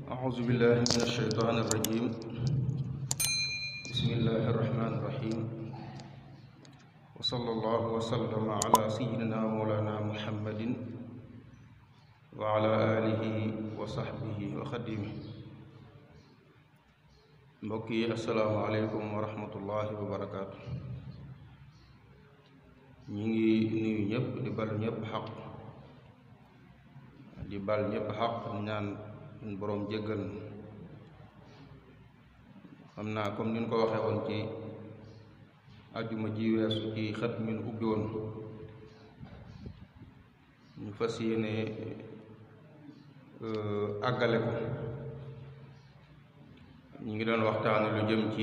أعوذ بالله من الشيطان الرجيم بسم الله الرحمن الرحيم وصلى الله وسلم على سيدنا مولانا محمد وعلى آله وصحبه وخديمه mbokk yi asalaamaaleykum wa rahmatullahi wa barakaatu ñu ngi nuyu ñëpp di bal ñëpp xaq di bal ñëpp xaq ñaan suñ boroom jéggal xam naa comme ni ñu ko waxee woon ci ajjuma ji weesu ci xët min ubbi woon ñu fas yéene àggale ko ñu ngi doon waxtaane lu jëm ci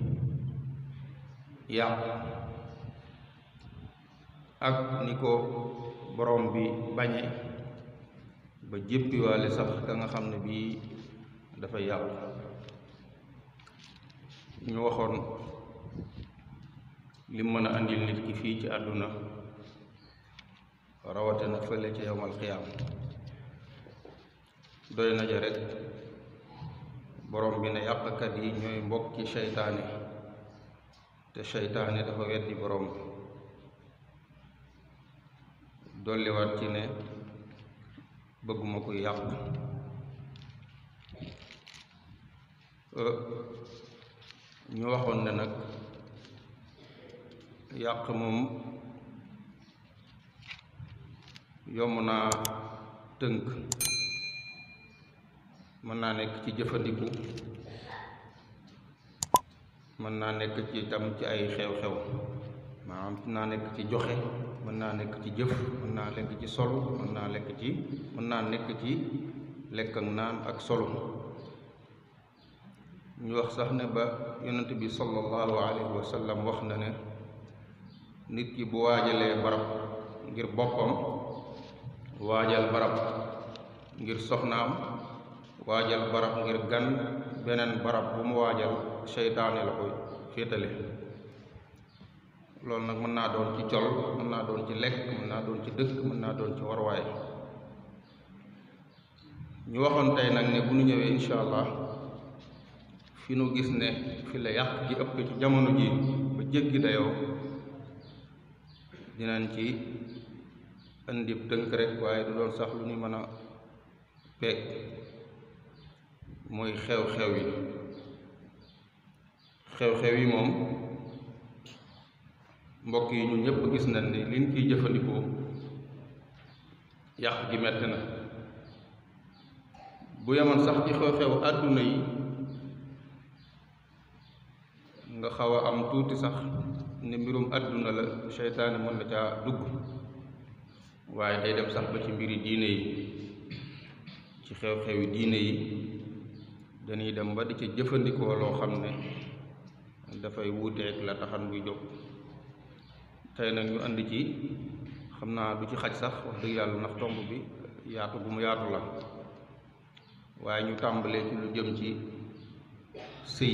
yàq ak ni ko borom bi bañe ba jéppiwaale sax ka nga xam ne bii dafay yàqu ñu waxoon lim mën a andil nit ki fii ci àdduna rawatina fële ca yowmal xiyaam doy na ja rek borom bi ne yàqkat yi ñooy mbokki seytaane te seytaane dafa weddi borom bi dolliwaat ci ne bëgguma koy yàq ñu waxoon ne nag yàq moom yomb naa tënk mën naa nekk ci jëfandiku mën naa nekk ci itam ci ay xew-xew maanaam mën naa nekk ci joxe mën naa nekk ci jëf mën naa nekk ci solo mën naa lekk ci mën naa nekk ci lekk ak naan ak solo ñu wax sax ne ba yonent bi sallallahu alayhi wa sallam wax na ne nit ki bu waajalee barab ngir boppam waajal barab ngir soxnaam waajal barab ngir gan beneen barab bu mu waajal seytaane la koy féetale loolu nag mën naa doon ci col mën naa doon ci lekk mën naa doon ci dëkk mën naa doon ci warwaay ñu waxoon tey nag ne bu ñu ñëwee incha allah fi nu gis ne fi la yàq gi ëpp ci jamono ji ba jéggi dayoo dinañ ci indi tënk rek waaye du doon sax lu ñu mën a peeg mooy xew-xew yi xew-xew yi moom mbokk yi ñu ñëpp gis nañ ne liñ ciy jëfandikoo yàq gi metti na bu yemoon sax ci xew-xew àdduna yi nga xaw a am tuuti sax ne mbirum àdduna la seytaane mën na caa dugg waaye day dem sax ba ci mbiri diine yi ci xew-xewi diine yi dañuy dem ba di ca jëfandikoo loo xam ne dafay wuuteeg la taxan muy jóg tey nag ñu andi ci xam naa du ci xaj sax wax dëgg yàlla ndax tomb bi yaatu bu mu yaatu la waaye ñu tàmbalee ci lu jëm ci sëy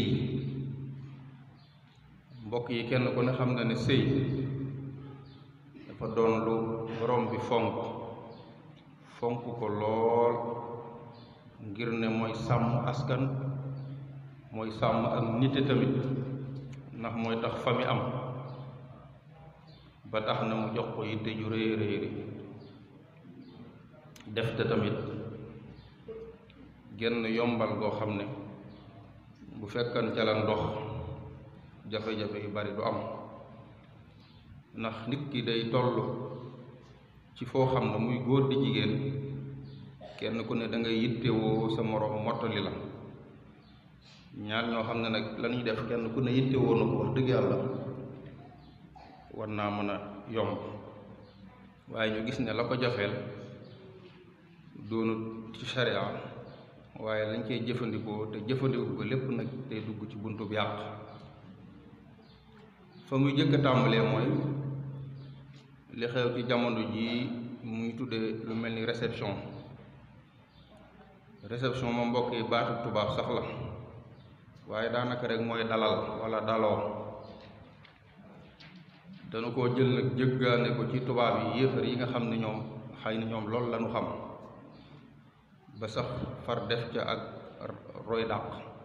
mbokk yi kenn ku ne xam na ne sëy dafa doon lu borom bi fonk fonk ko lool ngir ne mooy sàmm askan mooy sàmm ak nite tamit ndax mooy tax fa mi am ba tax na mu jox ko yitte ju rëy rëy def te tamit genn yombal goo xam ne bu fekkan ca la ndox jafe-jafe yu bari du am ndax nit ki day toll ci foo xam ne muy góor di jigéen kenn ku ne da ngay yittewoo sa moroom mottali la ñaar ñoo xam ne nag la ñuy def kenn ku ne yittewoo na ko wax dëgg yàlla war naa mën a yomb waaye ñu gis ne la ko jafeel doonut ci sharia waaye lañ koy jëfandikoo te jëfandikoo ko lépp nag day dugg ci buntu bi yàq fa muy jëkk a tàmbalee mooy li xew ci jamono jii muy tuddee lu mel ni réception réception ma mbokk yi baatu tubaab sax la waaye daanaka rek mooy dalal walla daloo dana koo jël nag jëggaane ko ci tubaab yi yéefar yi nga xam ne ñoom xëy na ñoom loolu lañu xam ba sax far def ca ak roy dàq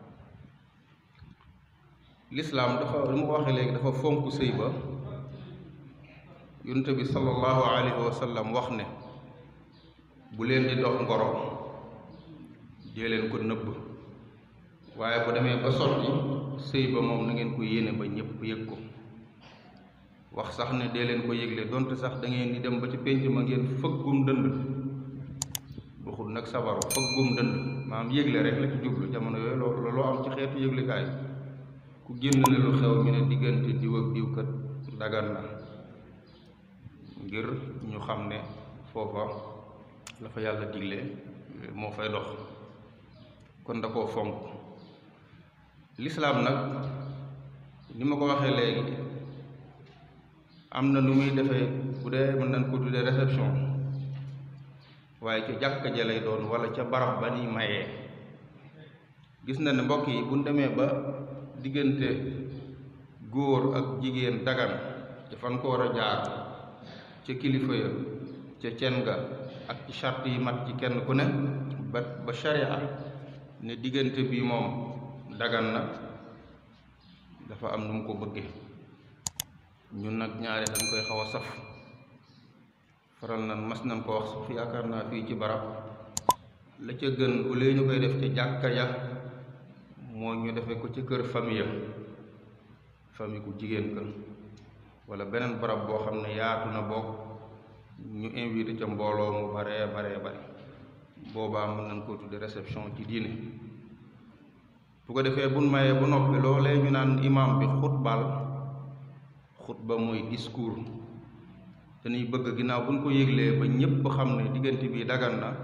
lislaam dafa li ma ko waxee léegi dafa fonk sëy ba yonent bi sallallahu alayhi wa sallam wax ne bu leen di dox ngoro dee leen ko nëbb waaye bu demee ba sotti sëy ba moom na ngeen ko yéene ba ñépp yëg ko wax sax ne dee leen ko yëgle donte sax da ngeen di dem ba ci pénc ma ngeen fëggum dënd waxul nag sabaru fëggum dënd maanaam yëgle rek la ci jublu jamono yooyu loo loo am ci xeetu yëglekaay ku génn ne lu xew ñu ne diggante diw ak diw kat dagan na ngir ñu xam ne foofa la fa yàlla digle moo fay dox kon da koo fonk lislaam nag ni ma ko waxee léegi am na nu muy defee bu dee mën nañ ko tuddee réception waaye ca jàkka ja lay doon wala ca barab ba ni mayee gis na ne mbokk yi bu ñu demee ba diggante góor ak jigéen dagan ca fan ko war a jaar ca kilifa ya ca cen ga ak ci charte yi mat ci kenn ku ne ba ba sharia ne diggante bi moom dagan na dafa am nu mu ko bëggee ñun nag ñaare dañ koy xaw a saf faral nan mas nañ ko wax fi yaakaar naa fii ci barab la ca gën bu lee ñu koy def ca jàkka ja moo ñu defee ko ci kër famille famille ku jigéen ka wala beneen barab boo xam ne yaatu na bokk ñu invité ca mbooloo mu baree baree bare boobaa mën nañ koo tudde réception ci diine bu ko defee buñ mayee bu noppi loolee ñu naan imam bi xutbal xutba mooy discours dañuy bëgg ginnaaw buñ ko yéglee ba ñépp xam ne diggante bi dagan na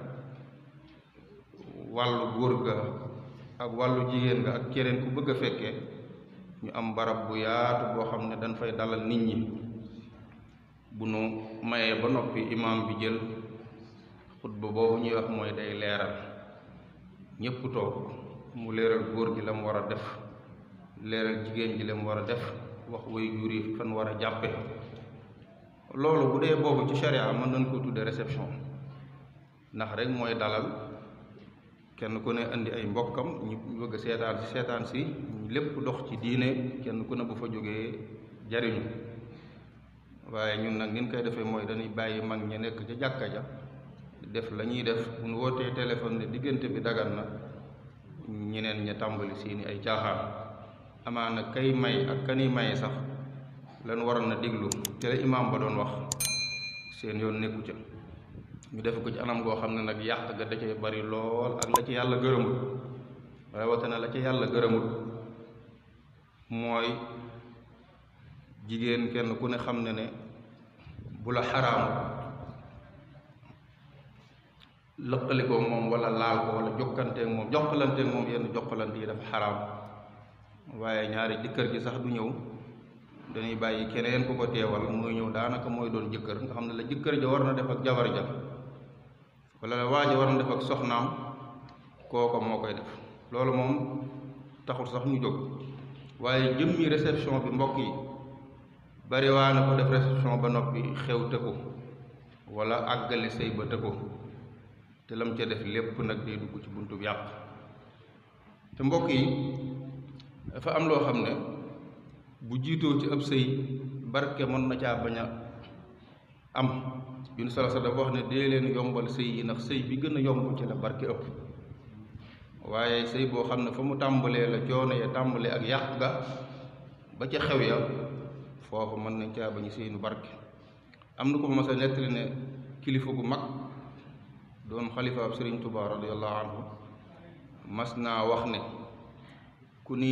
wàllu góor ga ak wàllu jigéen ga ak keneen ku bëgg a fekkee ñu am barab bu yaatu boo xam ne dañ fay dalal nit ñi bu nu mayee ba noppi imam bi jël xutba boobu ñuy wax mooy day leeral ñépp toog mu leeral góor gi la mu war a def leeral jigéen ji la mu war a def wax way jur yi fan war a jàppe loolu bu dee boobu ci sharia mën nañ ko tudde réception ndax rek mooy dalal kenn ku ne indi ay mbokkam ñu bëgg seetaan si seetaan si lépp dox ci diine kenn ku ne bu fa jógee jariñu waaye ñun nag nin koy defee mooy dañuy bàyyi mag ñi nekk ca jàkka ja def la ñuy def bu ñu wootee téléphone ne diggante bi dagan na ñeneen ña tàmbali seeni ay caaxaan amaana kay may ak kani maye sax lan waroon na déglu te la imaam ba doon wax seen yoon nekku ca ñu def ko ci anam goo xam ne nag yàq ga da cay bari lool ak la ci yàlla gërëmul rawatina la ci yàlla gërëmul mooy jigéen kenn ku ne xam ne ne bu la xaraamu lëqalikoo moom wala laal ko wala jokkanteeg moom jokkalanteeg moom yenn jokkalante yi dafa xaraam waaye ñaari jëkkër ji sax du ñëw dañuy bàyyi keneen ku ko teewal muy ñëw daanaka mooy doon jëkkër nga xam ne la jëkkër ja war na def ak jabar ja wala la waa ja war na def ak soxnaam kooko moo koy def loolu moom taxul sax ñu jóg waaye jëmmi réception bi mbokk yi bari waa na ko def réception ba noppi xew tëkku wala àggale sëy ba tëkku te lam ca def lépp nag day dugg ci buntu bi yàq te mbokk yi dafa am loo xam ne bu jiitoo ci ab sëy barke mën na caa bañ a am yun sala sa dafa wax ne dee leen yombal sëy yi ndax sëy bi gën a yomb ci la barke ëpp waaye sëy boo xam ne fa mu tàmbalee la coono ya tàmbalee ak yàq ga ba ca xew ya foofu mën nañ caa bañ seenu barke am na ko mas a nettali ne kilifa gu mag doon xalifa ab sëriñ Tuubaa radiyallahu anhu mas naa wax ne ku ni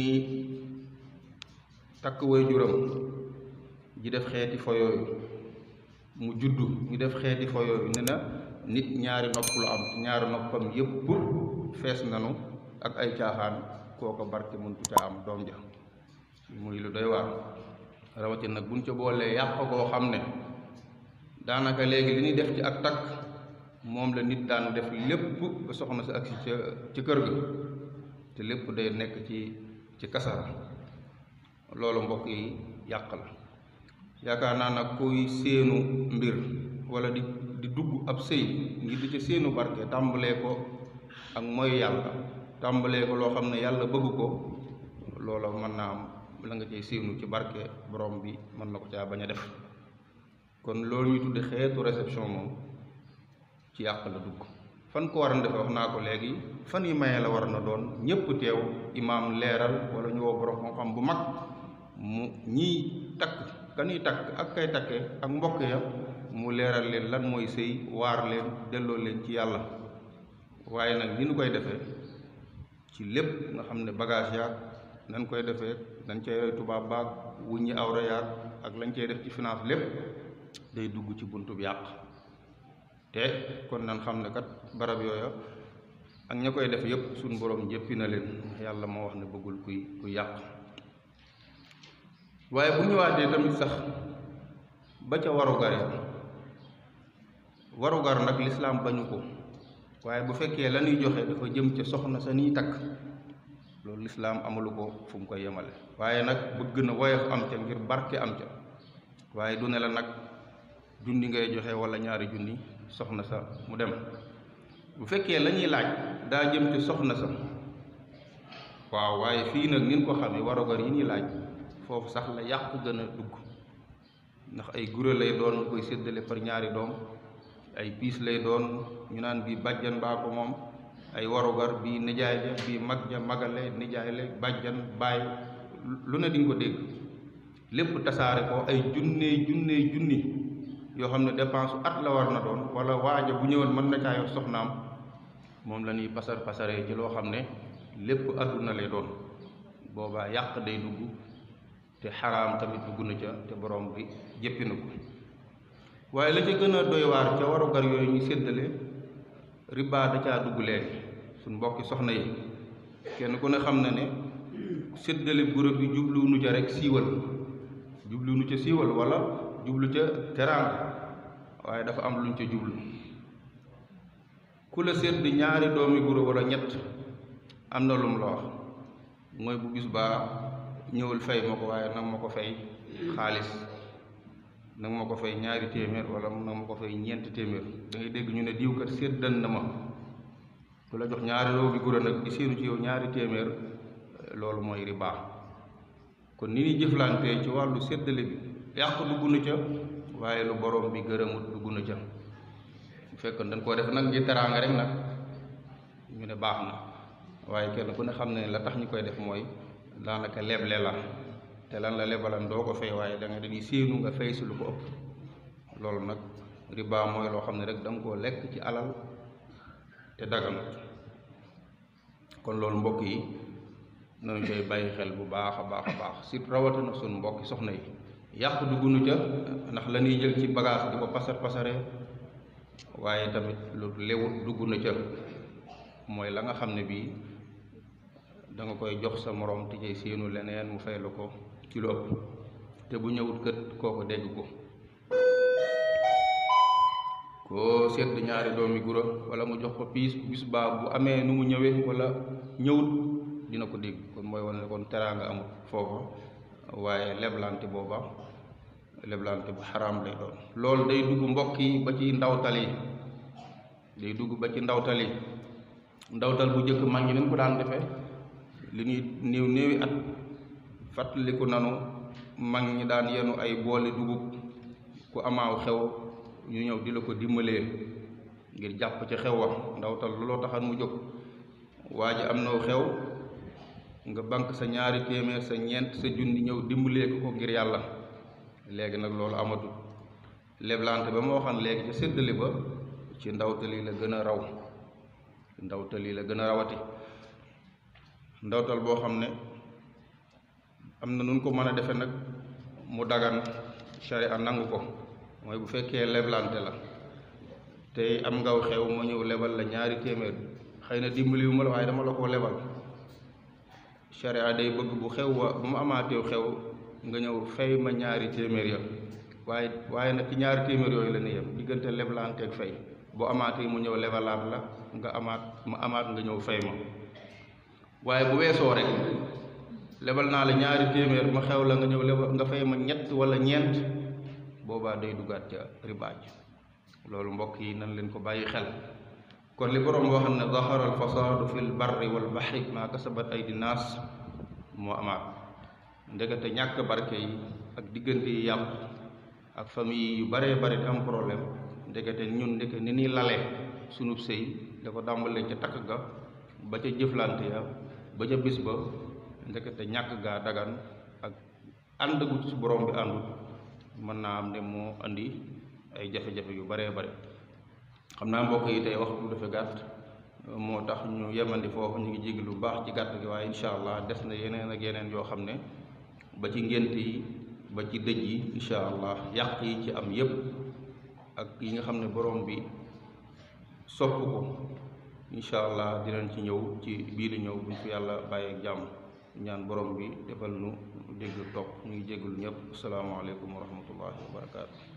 takk way juram ji def xeeti fo yooyu mu juddu ñu def xeeti fo yooyu ne na nit ñaari nopp lu am ñaari noppam yépp fees nanu ak ay caaxaan kooko barke mëntu caa am doom ja muy lu doy waar rawatina nag buñ ca boolee yàq koo xam ne daanaka léegi li ñuy def ci ak takk moom la nit daan def lépp ba soxna si agsi ca ci kër ga te lépp day nekk ci ci kasara loolu mbokk yi yàq la yaakaar naa nag kuy séenu mbir wala di di dugg ab sëy ngir di ci séenu barke tàmbalee ko ak mooy yàlla tàmbalee ko loo xam ne yàlla bëgg ko loola mën naa am la nga cay séenu ci barke borom bi mën na ko caa bañ a def kon loolu ñu tudde xeetu réception moom ci yàq la dugg fan ko war a defe wax naa ko léegi fan yi maye la war na doon ñépp teew imaam leeral wala ñu woo borom xam-xam bu mag mu ñiy takk kanuy takk ak kay takke ak mbokk ya mu leeral leen lan mooy sëy waar leen delloo leen ci yàlla waaye nag ni nu koy defee ci lépp nga xam ne bagage yaag nan koy defee dañ cay roy tubaab baag wuññi awra yaag ak lañ cay def ci finance lépp day dugg ci buntu bi yàq te kon nan xam ne kat barab yooya ak ña koy def yépp suñ borom jéppi na leen yàlla moo wax ne bëggul kuy kuy yàq waaye bu ñëwaatee tamit sax ba ca warugar ya warugar nag lislaam bañu ko waaye bu fekkee la ñuy joxe dafa jëm ca soxna sa niy takk loolu lislaam amalu ko fu mu koy yemale waaye nag bëgg na woyof am ca ngir barke am ca waaye du ne la nag junni ngay joxe wala ñaari junni soxna sa mu dem bu fekkee la ñuy laaj daa jëm ci soxna sa waaw waaye fii nag nin ko xamee warugar yi ñuy laaj foofu sax la yàq gën a dugg ndax ay gure lay doon koy séddale par ñaari doom ay piis lay doon ñu naan bii bàjjan baa ko moom ay warugar bii nijaay ja bii mag ja magale nijaay la bàjjan baay lu ne di nga ko dégg lépp tasaare ko ay junnee junnee junni yoo xam ne dépense at la war na doon wala waaja bu ñëwoon mën na caa yor soxnaam moom la ñuy pasar pasaree ci loo xam ne lépp àdduna lay doon boobaa yàq day dugg te xaraam tamit dugg na ca te borom bi jéppi na ko waaye la ca gën a doy waar ca warugar yooyu ñu séddale riba da caa dugg léegi suñ mbokki soxna yi kenn ku ne xam na ne séddale groupe bi jubluwunu ca rek siiwal jubluwunu ca siiwal wala jublu ca teraanga waaye dafa am luñ ca jublu ku la sédd ñaari doomi guro wala ñett am na lum la wax mooy bu bis baa ñëwul fay ma ko waaye nag ma ko fay xaalis nag ma ko fay ñaari téeméer wala nag ma ko fay ñeenti téeméer da ngay dégg ñu ne diw kat séddan na ma ku la jox ñaari doomi guro nag di séenu ci yow ñaari téeméer loolu mooy riba kon ni ñuy jëflantee ci wàllu séddale bi yàq dugg na ca waaye lu borom bi gërëmut dugg na ca bu fekkoon dañ koo def nag ngir teraanga rek nag ñu ne baax na waaye kenn ku ne xam ne la tax ñu koy def mooy daanaka leble la te lan la lebalan doo ko fay waaye da nga dañuy séenu nga fay si lu ko ëpp loolu nag riba mooy loo xam ne rek da nga koo lekk ci alal te daganut kon loolu mbokk yi nañu koy bàyyi xel bu baax a baax a baax surtout rawatina suñu mbokki soxna yi yàq duggunu ca ndax la ñuy jël ci bagage di ko pasar pasare waaye tamit lu lewut dugg na ca mooy la nga xam ne bii da nga koy jox sa moroom te cay séenu leneen mu fay la ko ci lu ëpp te bu ñëwut kët kooko dégg ko koo sedd ñaari doomi gura wala mu jox ko piis bis baa bu amee nu mu ñëwee wala ñëwut dina ko dégg kon mooy wane ne kon teraanga amut foofa waaye leblante booba leblante bu xaraam lay doon loolu day dugg mbokk yi ba ci ndawtal yi day dugg ba ci ndawtal yi ndawtal bu njëkk mag ñi nañ ko daan defee li ñuy néew néewi at fàttaliku nanu mag ñi daan yenu ay boole dugub ku amaaw xew ñu ñëw di la ko dimbalee ngir jàpp ci xew wa ndawtal looloo taxan mu jóg waa ji am naw xew nga bank sa ñaari téeméer sa ñeent sa junni ñëw dimbalee ko ngir yàlla léegi nag loolu amatul leblante ba ma waxoon léegi ca séddale ba ci ndawtali la gën a raw ndawtali la gën a rawati ndawtal boo xam ne am na nun ko mën a defe nag mu dagan sharia nangu ko mooy bu fekkee leblante la tey am ngaw xew ma ñëw lebal la ñaari téeméer xëy na dimbaliwu ma la waaye dama la koo lebal sharia day bëgg bu xew wa bu mu amaateew xew nga ñëw fay ma ñaari téeméer ya waaye waaye nag ci ñaari téeméer yooyu la ne yem diggante leblante ak fay boo amaatee mu ñëw lebalaat la nga amaat ma amaat nga ñëw fay ma waaye bu weesoo rek lebal naa la ñaari téeméer ma xew la nga ñëw lebal nga fay ma ñett wala ñeent boobaa day duggaat ca ribaaj loolu mbokk yi nan leen ko bàyyi xel kon li boroom boo xam ne zahara al fasaadu fi l barri wal baxri maa kasabat aydi naas moo amaat ndekete ñàkk barke yi ak diggante yi yàqu ak famille yu baree bari di am problème ndekete ñun ndeke ni ñuy lalee sunub sëy da ko dàmbalee ca takk ga ba ca jëflante ya ba ca bis ba ndekete ñàkk gaa dagan ak ànd gu ci borom bi àndut mën naa am ne moo andi ay jafe-jafe yu baree bare xam naa mbokk yi tey waxtu dafa gàtt moo tax ñu yemandi foofu ñu ngi jéggi lu baax ci gàtt gi waaye incha allah des na yeneen ak yeneen yoo xam ne ba ci ngént yi ba ci dëj yi incha allah yàq yi ci am yépp ak yi nga xam ne borom bi sopp ko incha allah dinañ ci ñëw ci biir di ñëw buñ fi yàlla bàyyi ak jàmm ñaan borom bi defal nu dégg topp ñu ngi jégalu ñëpp asalaamaaleykum wa rahmatullahi wa barakaatu.